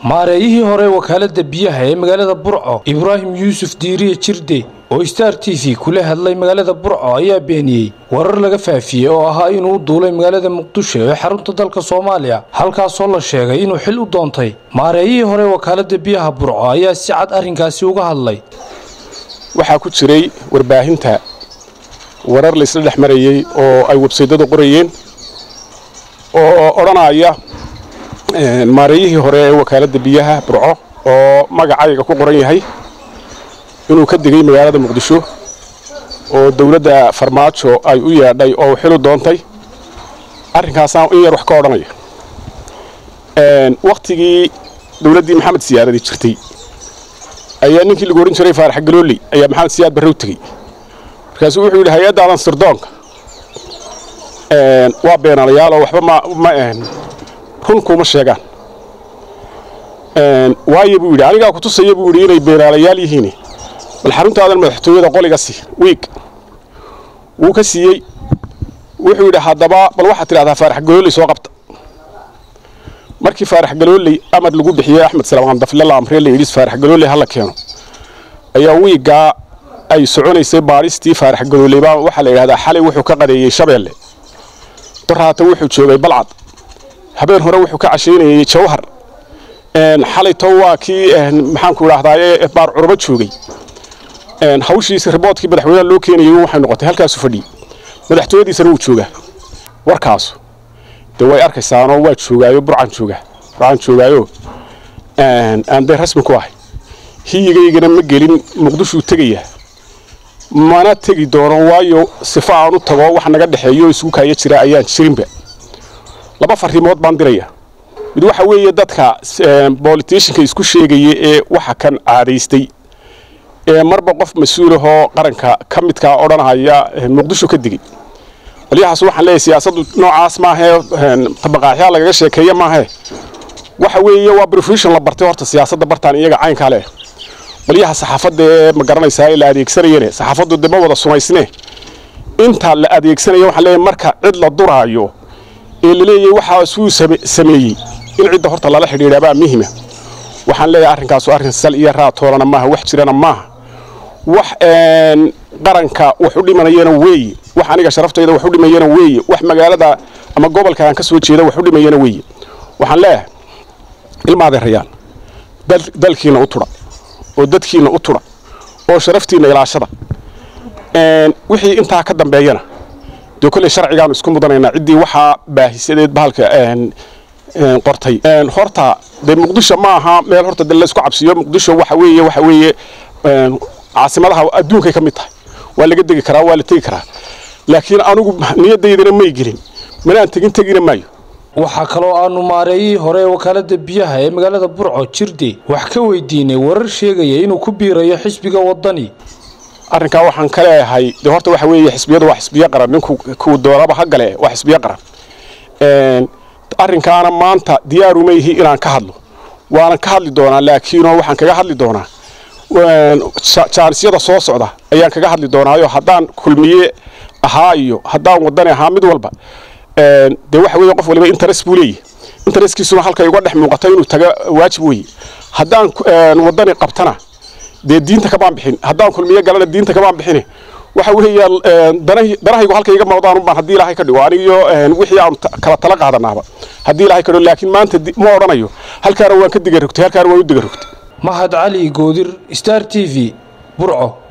maareeyihii hore wakaalada biyaha ee magaalada burco ibraahim yuusuf diiriye jirde oo star t v kula hadlay magaalada burco ayaa beeniyey warar laga faafiyey oo ahaa inuu u duulay magaalada muqdisho ee xarunta dalka soomaaliya halkaasoo la sheegay inuu xil u doontay maareeyihii hore wakaalada biyaha burco ayaa si cad arrinkaasi uga hadlay waxaa ku jiray warbaahinta warar laysla dhex marayey oo ay websaydada qorayeen oo odhanaya maareeyihii hore ee wakaaladda biyaha burco oo magacayga ku qoran yahay inuu ka degay magaalada muqdisho oo dowladda farmaajo ay u yeedhay oo xilu doontay arrinkaasaan in yar wax ka odhanaya wakhtigii dowladdii maxamed siyaadadi jirtay ayaa ninkii lagu ohan jiray faarax galooley ayaa maxamed siyaad barre u tegey markaasuu wuxuu yidhi hay-addaadan sirdoonka waa beenaalayaal oo waxba ma run kuuma sheegaan waayo buu yidhi anigaa ku tusaya buu yidhi inay beenaalayaal yihiin bal xaruntaadan madaxtooyada qoliga sii wiig wuu ka siiyey wuxuu yidhi haddaba bal waxaad tidhahdaa faarax galooley soo qabta markii faarax galooley amar lagu bixiyey axmed salamaan dafle la amree la yidhi faarax galooley hala keeno ayaa wiiggaa ay soconaysay baadhistii faarax galooley baa waxaa la yidhahdaa xalay wuxuu ka qadeeyey shabeelle daraata wuxuu joogay balcad habeen hore wuxuu ka cashaynayey jawhar xalay to waa kii maxaanku idhahdaaye baar curubo joogay hawshiisi riboodkii madaxweynaha loo keenayay waxay noqotay halkaasu fadhiyey madaxtooyadiisana wuu joogaa warkaasu dee way arkaysaanoo waa joogaayo burcan joogaa burcan joogaayo aan dee rasmi ku ahay hiyigaygana ma gelin muqdishuu tegayaa mana tegi doono waayo sifo aan u tago wax naga dhexeeyo oo isugu kaaya jira ayaan jirinba laba farrimood baan diraya mid waxa weeye dadka bolitishinka isku sheegaya ee waxa kan caadaystay ee marba qof mas-uulahoo qaranka ka midkaa odhanaya muqdisho ka digay qolyahaas waxaan leeyahay siyaasaddu noocaas maahee tabaqaaxyaa lagaga sheekeeya maahee waxa weeye waa brofeshon la bartay horta siyaasadda bartaan iyaga caynkaa leh qolyaha saxaafadda ee ma garanaysaa ee la adeegsanayane saxaafaddu dee ma wada sumaysne inta la adeegsanaya waxaan leeyahay marka cid la duraayo ee la leeyahay waxaasuu sameeyey in cidda horta lala xidhiidhaabaa muhima waxaan leeyahay arrinkaasu arrin sal iyo raatoolana maaha wax jirana maaha wax qaranka wax u dhimanayana weeye wax aniga sharaftayda wax u dhimayana weeye wax magaalada ama gobolka aan ka soo jeeda wax u dhimayana weeye waxaan leeyahay ilma adeerayaan dalkiina u tudha oo dadkiina u tudha oo sharaftiinna ilaashada wixii intaa ka dambeeyana dee kolley sharcigaanu isku mudanaynaa ciddii waxaa baahisadeed bahalka qortay horta dee muqdisho ma aha meel horta de laysku cabsiyo muqdisho waxa weeye waxa weeye caasimadaha adduunkay ka mid tahay waa laga degi karaa waa la tegi karaa laakiin anugu niyadaydana may gelin mana aan tegin tegina maayo waxaa kaloo aanu maareeyihii hore ee wakaalada biyaha ee magaalada burco jirde wax ka weydiinay warar sheegaya inuu ku biirayo xisbiga wadani arrinkaa waxaan ka leeyahay dee horta waxa weeye xisbiyadu waa xisbiyo qaran ninku kuu doonaba ha gale waa xisbiyo qaran arrinkaana maanta diyaaruma yihi inaan ka hadlo waanan ka hadli doonaa laakiinoo waxaan kaga hadli doonaa jaanisyada soo socda ayaan kaga hadli doonaayo haddaan kulmiye ahaa iyo haddaan wadani ahaa mid walba dee waxa weeye qof waliba interes buu leeyahy intereskiisuna halkay uga dhex muuqato inuu taga waajib weeye haddaan wadani qabtana dee diinta kamaan bixin haddaan kulmiye galana diinta kamaan bixine waxa weeya danahaygu halka iga mawdaan unbaan haddii ilaahay ka dhigo anigiyo wixii aan kala tala qaadanaaba haddii ilaahay ka dhigo laakiin maanta ma odhanayo halkaana waan ka diga rogtay halkaana waan u diga rogtay mahad cali goodir star t v burco